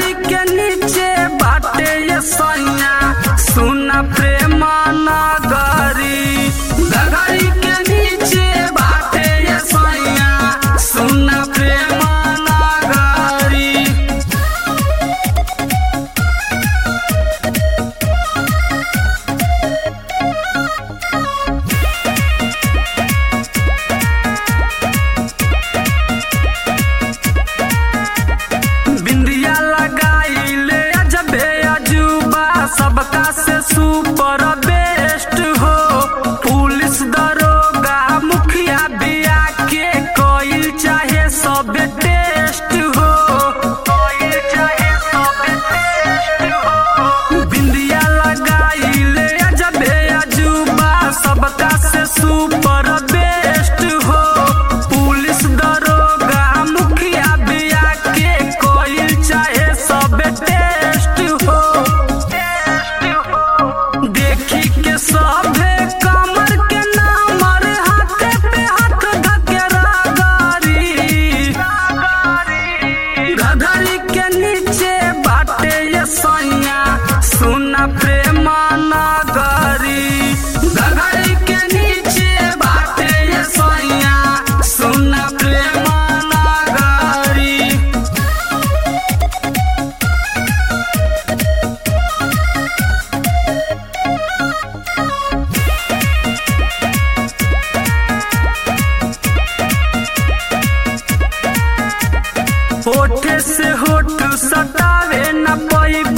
घघरी के नीचे बाटे ये सैया सुना प्रेम नगरी घघरी के नीचे बाटे ये सैया सुना प्रेम नगरी बिंदिया लगाइले अजबे अजूबा सबका से सुपर बेस्ट हो पुलिस दरोगा मुखिया बिया के कोई चाहे सब टेस्ट हो कोई चाहे सब टेस्ट हो बिंदिया लगाइले अजबे अजूबा सबका से सुपर बेस्ट हो पुलिस दरोगा मुखिया बिया के कोई चाहे सब टेस्ट हो देखी के सभे कमर के नामर हाथे पे हाथ धके रागारी गधरी के नीचे बाटे ये सैया सुना प्रेम नगरी गधरी के नीचे बाटे ये सैया सुना प्रेम नगरी होठ से होठ सटावे न पैब